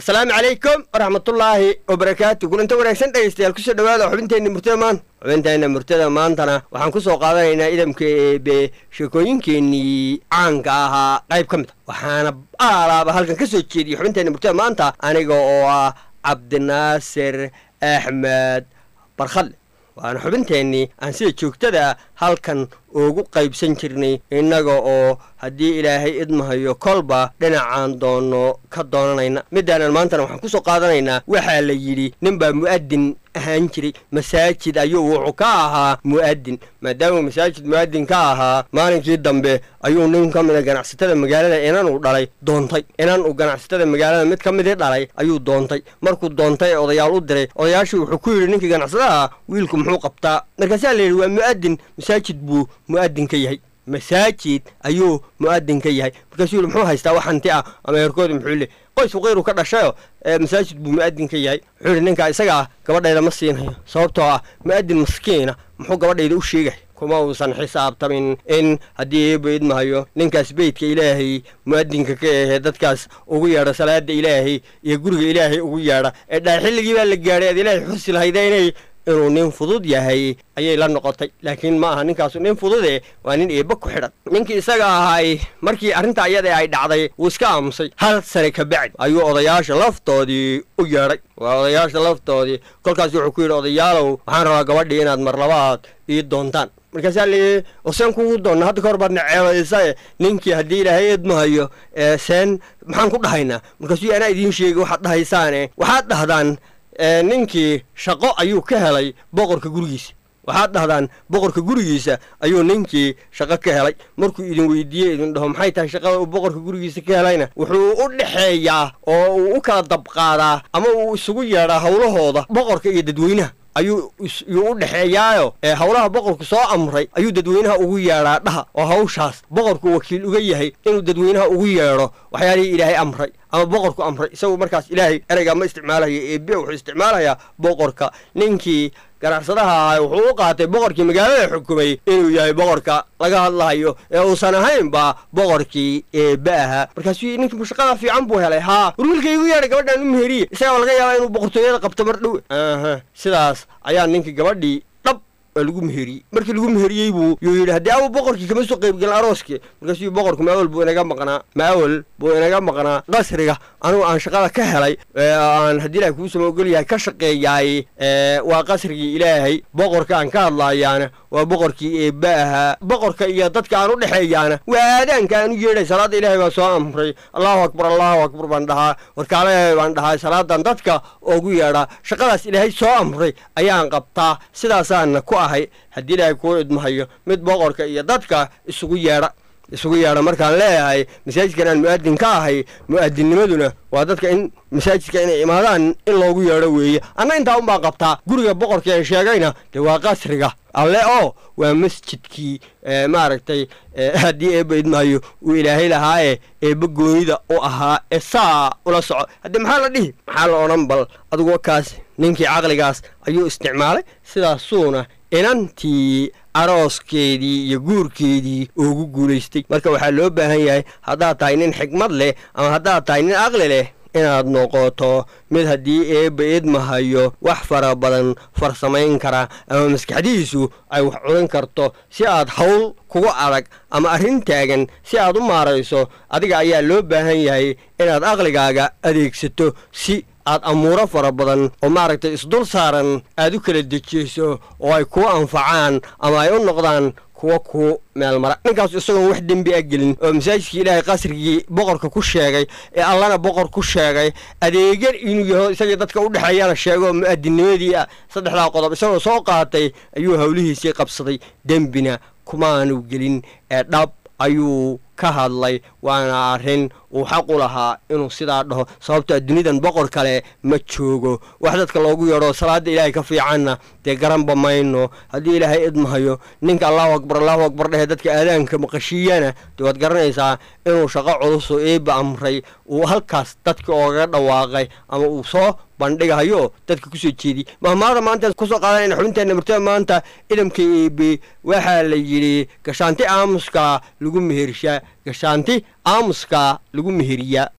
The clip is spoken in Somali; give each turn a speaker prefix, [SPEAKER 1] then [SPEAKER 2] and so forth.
[SPEAKER 1] asalaamu calaykum waraxmatullaahi wabarakaatu kulanto wanaagsan dhegeystayaal kusoo dhawaada xubinteenna murtada maanta xubinteenna murtada maantana waxaan ku soo qaadanaynaa idamka eebe sheekooyinkeennii caanka ahaa qayb ka mid a waxaana aalaaba halkan ka soo jeediyay xubinteenna murtada maanta aniga oo ah cabdinaasir axmed barkhadle waana xubinteennii aan sida joogtada halkan ugu qaybsan jirnay innaga oo haddii ilaahay idmahayo kolba dhinacaan doono ka doonanayna midaanan maantana waxaan ku soo qaadanaynaa waxaa la yidhi ninbaa mu'adin ahaan jiray masaajid ayuu wuxuu ka ahaa mu'adin maadaama masaajid mu'adin ka ahaa maalinkii dambe ayuu nin ka mida ganacsatada magaalada inan uu dhalay doontay inan uu ganacsatada magaalada mid ka midii dhalay ayuu doontay markuu doontay ee odayaal u diray odayaashii wuxuu ku yidhi ninkii ganacsadaha wiilku muxuu qabtaa markaasaa la yidhi waa mu'adin masaajid buu mu'adin ka yahay masaajid ayuu mu'adin ka yahay markaasuu yidhi muxuu haystaa wax hanti ah ama heerkooda muxuu le qoys faqiiru ka dhashayo masaajid buu mu'adin ka yahay wuxuu yidhi ninkaa isaga ah gabadhayda ma siinayo sababtoo ah mu'adin maskiina muxuu gabadhayda u sheegay kuma uusan xisaabtamin in haddii eeba idmahayo ninkaas beydka ilaahay mu'adinka ka ahee dadkaas ugu yeedha salaada ilaahay iyo guriga ilaahay ugu yeedha ee dhaa xilligii baa la gaadhay aad ilaahay xusi lahayda inay inuu nin fudud yahay ayay la noqotay laakiin ma aha ninkaasu nin fudude waa nin eebba ku xidhan ninkii isaga ahay markii arrinta ayada ay dhacday wuu iska aamusay hal sane ka bacdi ayuu odayaasha laftoodii u yeedhay waa odayaasha laftoodii kolkaas wuxuu ku yidhi odayaalow waxaan rabaa gabadhii inaad mar labaad ii doontaan markaasaa layii oseen kugu doonna hadda ka hor baadna ceebaysae ninkii haddii ilaahay eedmahayo seen maxaan ku dhahaynaa markaasuu anaa idiin sheegay waxaad dhahaysaane waxaad dhahdaan ninkii shaqo ayuu ka helay boqorka gurigiisa waxaad dhahdaan boqorka gurigiisa ayuu ninkii shaqo ka helay markuu idin weydiiye idin dhaho maxay tahay shaqada uu boqorka gurigiisa ka helayna wuxuu u dhexeeyaa oo uu u kala dabqaadaa ama uu isugu yeedhaa howlahooda boqorka iyo dadweynaha ayuu yuu u dhexeeyaayo ee howlaha boqorku soo amray ayuu dadweynaha ugu yeedhaa dhaha oo hawshaas boqorku wakiil uga yahay inuu dadweynaha ugu yeedho waxyaalihii ilaahay amray ama boqorku amray isagu markaas ilaahay ereygaa ma isticmaalaya eebe wuxuu isticmaalayaa boqorka ninkii ganacsadaha ahay wuxuu u qaatay boqorkii magaalada xukumay inuu yahay boqorka laga hadlahayo ee uusan ahaynba boqorkii eebe ahaa markaasuu ninkii shaqada fiican buu helay haa war wiilka igu yeedhay gabadhaan u meheriye isagaa laga yaabaa inuu boqortooyada qabto mar dhowe aha sidaas ayaa ninkii gabadhii dhab waa lagu meheriyey markii lagu meheriyey buu yuu yidhi haddii awu boqorkii kama soo qaybgelin arooskii markaasuu boqorku maawel buu inaga maqnaa maawel buu inaga maqnaa qasriga anugu aan shaqada ka helay aan haddii ilahay kuu sama ogol yahay ka shaqeeyaay waa qasrigii ilaahay boqorka aan ka hadlaayaana waa boqorkii eebba ahaa boqorka iyo dadka aan u dhexeeyaana waa aadaanka aan u yeedhay salaadda ilaahay baa soo amray allahu akbar allahu akbar baan dhahaa warkaale baan dhahaa salaadan dadka oogu yeedhaa shaqadaas ilaahay soo amray ayaan qabtaa sidaasaana ku ahay haddii ilaahay kuu idmahayo mid boqorka iyo dadka isugu yeedha isugu yeedha markaan leeyahay masaajidkan aan mu'adin ka ahay mu'adinnimaduna waa dadka in masaajidka inay imaadaan in loogu yeedho weeye anna intaa unbaan qabtaa guriga boqorka ee sheegayna dee waa qasriga alle oo waa masjidkii maaragtay haddii eebba idmahayo uu ilaahay lahaaye eebba goonida u ahaa ee saa ula soco haddii maxaa la dhihi maxaa la odhan bal adugu kaas ninkii caqligaas ayuu isticmaalay sidaasuuna inantii arooskeedii iyo guurkeedii ugu guulaystay marka waxaa loo baahan yahay haddaad tahay nin xigmad leh ama haddaad tahay nin aqli leh inaad noqoto mid haddii eebba idmahayo wax fara badan farsamayn kara ama maskaxdihiisu ay wax curin karto si aad hawl kugu adag ama arrin taagan si aad u maarayso adiga ayaa loo baahan yahay inaad aqligaaga adeegsato si aad amuuro fara badan oo maaragtay isdul saaran aad u kala dejiyeyso oo ay kuu anfacaan ama ay u noqdaan kuwa kuu meel mara ninkaasu isagoon wax dembi a gelin oo masaajidkii ilaahay qasrigii boqorka ku sheegay ee allana boqor ku sheegay adeegan inuu yaho isagii dadka u dhexeeyana sheego mu'adinnimadii ah saddexdaa qodob isagoo soo qaatay ayuu howlihiisii qabsaday dembina kumaanu gelin ee dhab ayuu ka hadlay waana arrin uu xaq u lahaa inuu sidaa dhaho sababto dunidan boqor kale ma joogo wax dadka loogu yeedho salaada ilaahay ka fiicanna dee garanba mayno haddii ilaahay idmahayo ninka allahu akbar allahu akbar dhehe dadka aadaanka maqashiiyana dee waad garanaysaa inuu shaqo culuso eebba amray uu halkaas dadka oogaga dhawaaqay ama uu soo bandhigahayo dadka kusoo jeediy mahmaada maanta kusoo qaadanayna xubinteenna murtada maanta idamka eebe waxaa la yidhi gashaanti aamuska lagu mehershaa gashaanti aamuska lagu meheriyaa